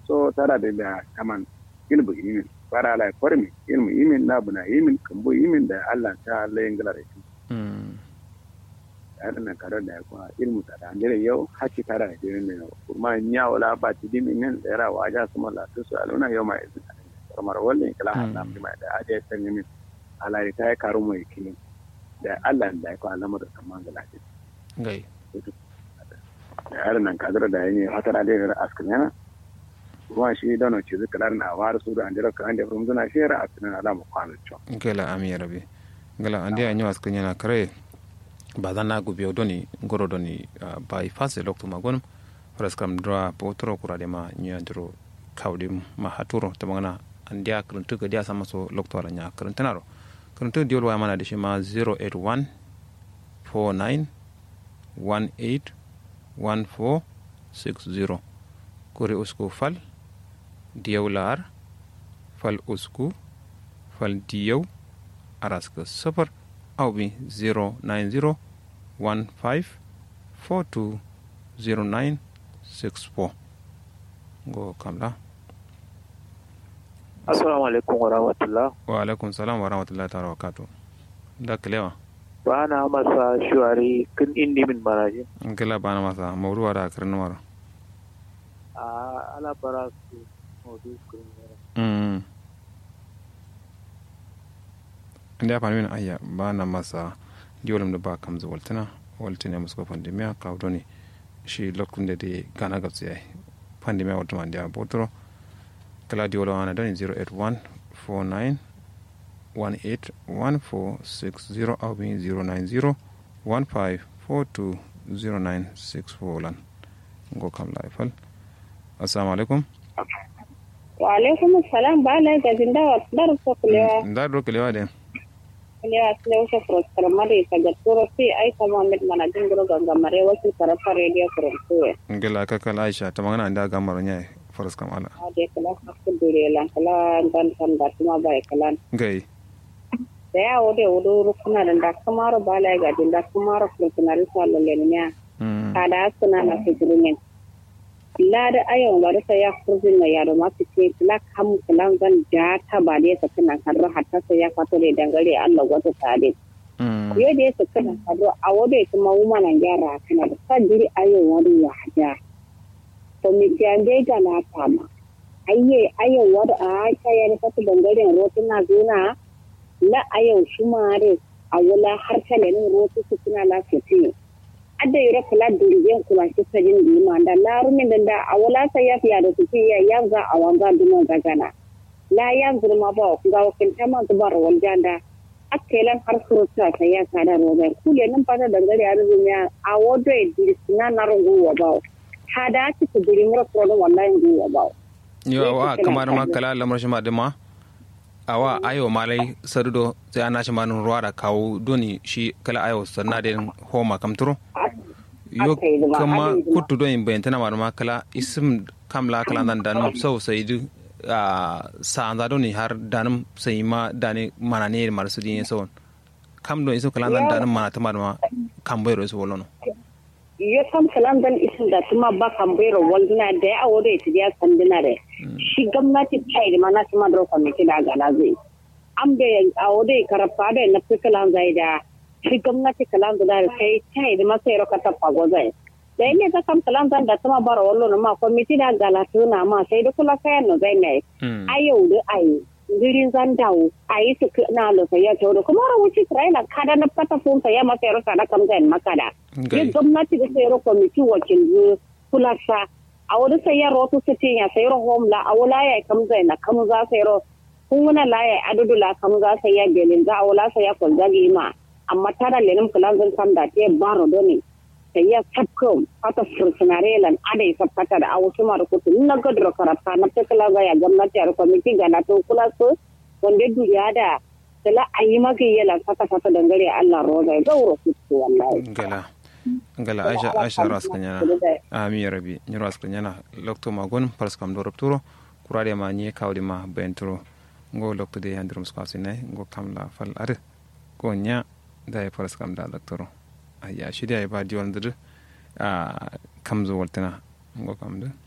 so tara da da kaman ilmu imin fara la kormi ilmu imin na buna imin kambo imin da Allah ta Allah yin galar shi yar na karo da kuma ilmu ta da andere yau haki tara da irin ne kuma nya wala ba ti dimi nan da ra waja kuma la su su aluna yau mai izin kamar wannan kala Allah mai da aje san yimin Allah ya kai karu mai kini da Allah da ya ko alamar da kaman galaje gai yar nan kadar da yin hatara da yin askin yana kuma shi da no ci zikrar na war su da andira kan da from zuna shera askin ala mu kwano cho gela ami rabi gela ande anyo askin yana kare ba zan na gubiyo doni goro doni ba i fase lokto magonum horas kam dra potro kurade ma nya dro kawdi ma haturo to mangana andia kruntu ga dia sama so lokto ala nya kruntanaro kruntu diol wa mana de shi ma 081 49 18 1460 kuri usku fal diyaw laar fal usku fal diyaw araska safar aw bi 090 15 42 09 64 go kamla assalamu alaikum wa rahmatullah wa alaikum salam wa rahmatullah ta'ala wa kato da kalewa ba na masa shuwari kun indi min maraji kila bana masa mawruwa da akirin mara a ala bara su maudu kun mm inda fa min ayya bana masa diolum da ba kam zu waltana waltana musko pandemia ka doni shi lokun da de gana ga tsaye pandemia wato man da botoro kala diolo ana doni 081 49 181460 au bi 090 15420964 lan ngo kam laifal assalamu alaikum wa alaikum assalam ba la ga jinda wa dar ko kulewa ndar do kelewa de kulewa kulewa ko pro mari ka ga turo fi ai ka muhammad mana dingro ganga mare wasu tarafa radio ko tuwe ngela ka kala aisha tamangana nda gamaro nyai faras kam ala ade kala ko dure lan kala dan san da kuma bai kala gai da ya wode wudu rukuna da da kamaro bala ga din da kamaro funcionari sallo lenya kada suna na fitrumin la da ayon wa da ya kurzin na yaro ma su ce la kam kulan zan ja ta ba da yasa kana karro hatta sai ya fato da dangare Allah wata tare yo da yasa kana karro a wode kuma wuma nan gyara kana da sadiri ayon wani ya haja to mi jande ga na fama ayye ayon wada a ta ya fata dangaren rotuna zuna la ayon shumare a wala har kalenin rotu su suna lafiya adda yura kula durigen kula shi sajin di ma da larumin da da a wala sai ya fiya da su ya yanzu a wanga dunon gagana la yanzu ma ba ku ga wakin ta ma zubar waljanda akkelan har surutu ta ya kada robai kule nan fata dangare arzikin ya a wodo e dirisina na rungu wa ba hada ci ku dirin mura kodon wallahi ngu wa ba yo wa kamar ma kala lamar shi ma dima awa ayo malai sarudo sai ana shi manin ruwa da kawo doni shi kala ayo sanna da homa kamturo yo kama kutu don bayan tana ma kala isim kamla kala nan danum sau sai du a sa'anda doni har danum sai ma dani mana ne mar su din sau kam don isim kala nan danum mana ta ma kan bayro su wolono yo kam kalan dan isin da tuma ba kan bayro walduna da ya awo da ita ya sanduna da shi gwamnati ta yi mana su ma dro kwamiti da gala zai am da awo da karfa da na fi kalan zai da shi gwamnati kalan da kai ta yi masa yaro ka tafa gozai da ne ta kam kalan zan da tuma bara wallo na ma kwamiti da gala na ma sai da kula kayan no zai ne ayau da ayi girin zan dawo a yi su na lusa ya ce kuma rawuci Isra'ila kada na fata funsa ya masa yaro sada kam zai makada yin gwamnati da sayar kwamiti wakil kula sa a wani sayar rotu su ce ya sayar homla a wula ya kam zai na kam za sayar kun wuna la ya adudu la kam za sayar belin za a wula sayar kwalza ma amma tara lenin kulan zan kam da te baro doni sayar sabkom fata fursunare lan adai sabkata da awu suma da kutu na gadro karata na tekala ga ya gwamnati a kwamiti ga na to kula su wanda duniya da sala a yi maka yalan fata fata dangare Allah roza ya gauro kutu wallahi gala gala aisha aisha ras kanyana ami ya rabi ni ras kanyana lokto magon pars kam do rapturo kurade ma ni kawdi ma benturo ngo lokto de handrum skasine ngo kamla fal ar ko nya da ya pars kam da doktoro aya shida ya ba diwan dir a kamzo waltana ngo kam da